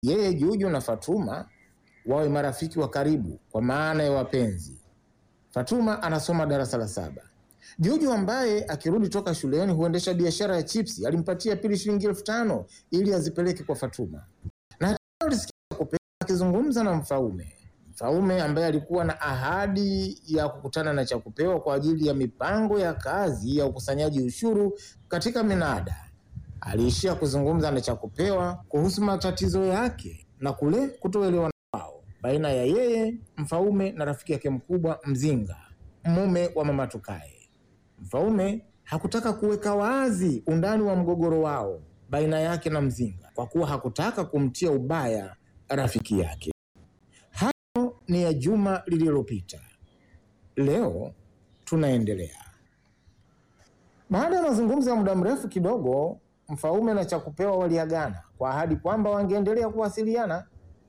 yeye Juju na Fatuma wawe marafiki wa karibu kwa maana ya wapenzi. Fatuma anasoma darasa la saba. Juju ambaye akirudi toka shuleni huendesha biashara ya chipsi alimpatia Pili shilingi elfu tano ili azipeleke kwa Fatuma. Na hatimaye alisikia Chakupeo akizungumza na Mfaume. Mfaume ambaye alikuwa na ahadi ya kukutana na Chakupeo kwa ajili ya mipango ya kazi ya ukusanyaji ushuru katika minada. Aliishia kuzungumza na Chakupewa kuhusu matatizo yake na kule kutoelewana kwao baina ya yeye Mfaume na rafiki yake mkubwa Mzinga, mume wa mama Tukae. Mfaume hakutaka kuweka wazi undani wa mgogoro wao baina yake na Mzinga kwa kuwa hakutaka kumtia ubaya rafiki yake. Hayo ni ya juma lililopita. Leo tunaendelea. Baada ya mazungumzo ya muda mrefu kidogo, Mfaume na Chakupewa waliagana kwa ahadi kwamba wangeendelea kuwasiliana.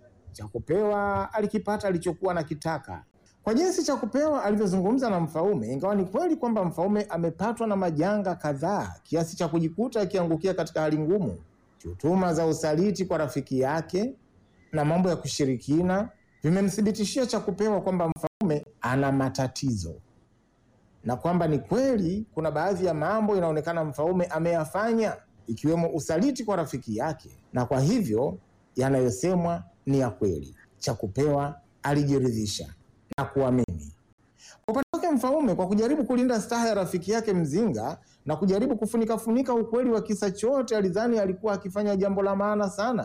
Chakupewa alikipata alichokuwa nakitaka kwa jinsi Chakupewa alivyozungumza na Mfaume. Ingawa ni kweli kwamba Mfaume amepatwa na majanga kadhaa kiasi cha kujikuta akiangukia katika hali ngumu, shutuma za usaliti kwa rafiki yake na mambo ya kushirikina vimemthibitishia Chakupewa kwamba Mfaume ana matatizo na kwamba ni kweli kuna baadhi ya mambo inaonekana Mfaume ameyafanya ikiwemo usaliti kwa rafiki yake, na kwa hivyo yanayosemwa ni ya kweli. Chakupewa alijiridhisha na kuamini. Kwa upande wake Mfaume, kwa kujaribu kulinda staha ya rafiki yake Mzinga na kujaribu kufunika funika ukweli wa kisa chote, alidhani alikuwa akifanya jambo la maana sana,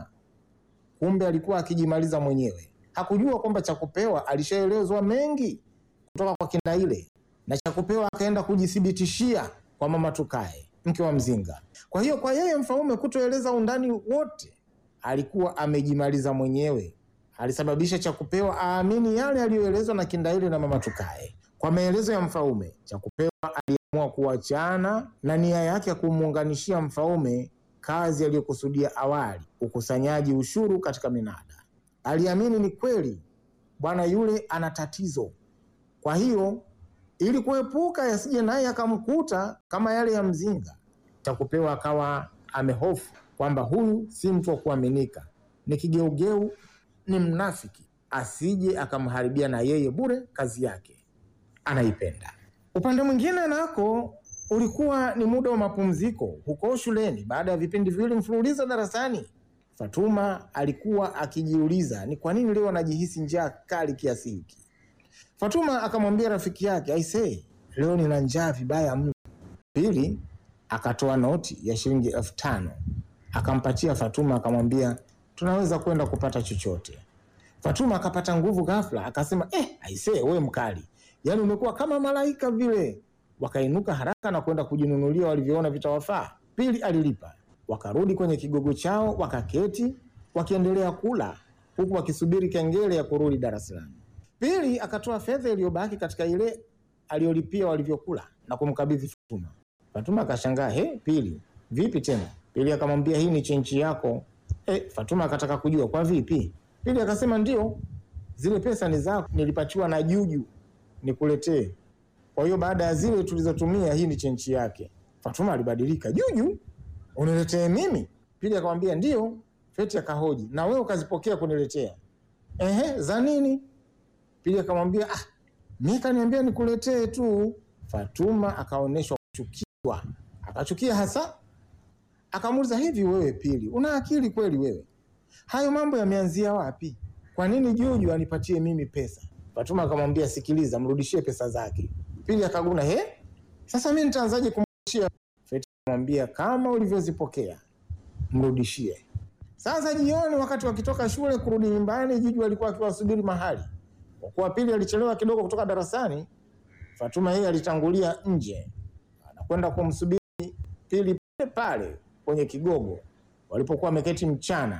kumbe alikuwa akijimaliza mwenyewe. Hakujua kwamba Chakupewa alishaelezwa mengi kutoka kwa Kindaile na Chakupewa akaenda kujithibitishia kwa mama Tukae, mke wa Mzinga. Kwa hiyo kwa yeye Mfaume kutoeleza undani wote, alikuwa amejimaliza mwenyewe. Alisababisha Chakupewa aamini yale aliyoelezwa na Kindaile na mama Tukae. Kwa maelezo ya Mfaume, Chakupewa aliamua kuachana na nia yake ya kumuunganishia Mfaume kazi aliyokusudia awali, ukusanyaji ushuru katika minada. Aliamini ni kweli bwana yule ana tatizo, kwa hiyo ili kuepuka yasije naye akamkuta kama yale ya Mzinga, Chakupewa akawa amehofu kwamba huyu si mtu wa kuaminika, ni kigeugeu, ni mnafiki, asije akamharibia na yeye bure kazi yake anaipenda. Upande mwingine nako ulikuwa ni muda wa mapumziko huko shuleni. Baada ya vipindi viwili mfululizo darasani, Fatuma alikuwa akijiuliza ni kwa nini leo anajihisi njaa kali kiasi hiki. Fatuma akamwambia rafiki yake, aisee, leo nina njaa vibaya mno. Pili akatoa noti ya shilingi elfu tano akampatia Fatuma, akamwambia tunaweza kwenda kupata chochote. Fatuma akapata nguvu ghafla, akasema eh, aisee, we mkali, yaani umekuwa kama malaika vile. Wakainuka haraka na kwenda kujinunulia walivyoona vitawafaa. Pili alilipa, wakarudi kwenye kigogo chao, wakaketi wakiendelea kula huku wakisubiri kengele ya kurudi darasani. Pili akatoa fedha iliyobaki katika ile aliyolipia walivyokula na kumkabidhi Fatuma. Fatuma akashangaa, he, Pili vipi tena? Pili akamwambia hii ni chenchi yako. E, Fatuma akataka kujua kwa vipi. Pili akasema ndio, zile pesa ni zako, nilipatiwa na Juju nikuletee. Kwa hiyo baada ya zile tulizotumia, hii ni chenchi yake. Fatuma alibadilika, Juju uniletee mimi? Pili akamwambia ndio. Feti akahoji, na wewe ukazipokea kuniletea? Ehe, za nini? Pili akamwambia ah, mimi kaniambia nikuletee tu. Fatuma akaonyeshwa kuchukiwa, akachukia hasa. Akamuuliza, hivi wewe Pili, una akili kweli wewe? Hayo mambo yameanzia wapi? Kwa nini Juju anipatie mimi pesa? Fatuma akamwambia, sikiliza, mrudishie pesa zake. Pili akaguna, he, sasa mimi nitaanzaje kumrudishia? Feti akamwambia, kama ulivyozipokea mrudishie. Sasa jioni, wakati wakitoka shule kurudi nyumbani, Juju alikuwa akiwasubiri mahali. Kwa kuwa Pili alichelewa kidogo kutoka darasani, Fatuma yeye alitangulia nje, anakwenda kumsubiri Pili pale pale kwenye kigogo walipokuwa wameketi mchana.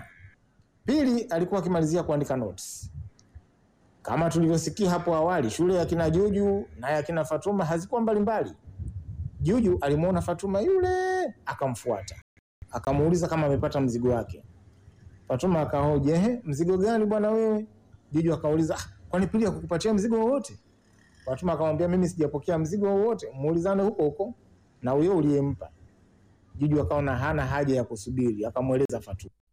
Pili alikuwa akimalizia kuandika notes. Kama tulivyosikia hapo awali, shule ya kina Juju na ya kina Fatuma hazikuwa mbalimbali. Juju alimwona Fatuma yule akamfuata, akamuuliza kama amepata mzigo wake. Fatuma akahoji, ehe, mzigo gani bwana wewe? Juju akauliza, ah, kwani Pili hakukupatia mzigo wowote? Fatuma akamwambia, mimi sijapokea mzigo wowote, muulizane huko huko na huyo uliyempa. Juju akaona hana haja ya kusubiri, akamweleza Fatuma.